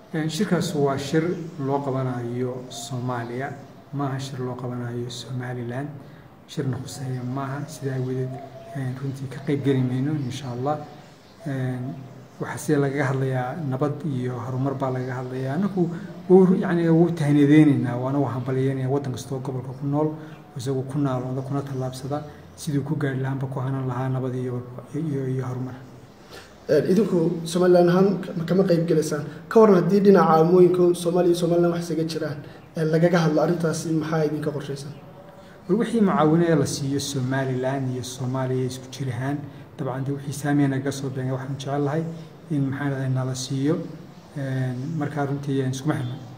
shirkaas waa shir loo qabanayo soomaaliya maaha shir loo qabanayo somalilan shirna khuseeya maaha sidaa awadeed runtii ka qeyb geli mayno insha allah waxaa sida lagaga hadlayaa nabad iyo horumar baa lagaga hadlayaa anagu yani wuu tahnadeyneynaa waana waa hambalyeynaya waddan kastoo gobolka ku nool isagu ku naalooda kuna tallaabsada siduu ku gaari lahaanba ku hanan lahaa nabad iyo iyo horumar idinku somalilan ahaan kama qeyb gelaysaan ka waran haddii dhinaca amooyinka soomaaliya iyo somalilan wax isaga jiraan lagaga hadlo arrintaasi maxaa idinka qorshaysan war wixii mucaawinaya la siiyo somalilan iyo soomaaliya isku jir ahaan dabcan de wixii saamiya naga soo beengay waxaan jecel lahay in maxaan nala siiyo markaa runtii iskuma xirna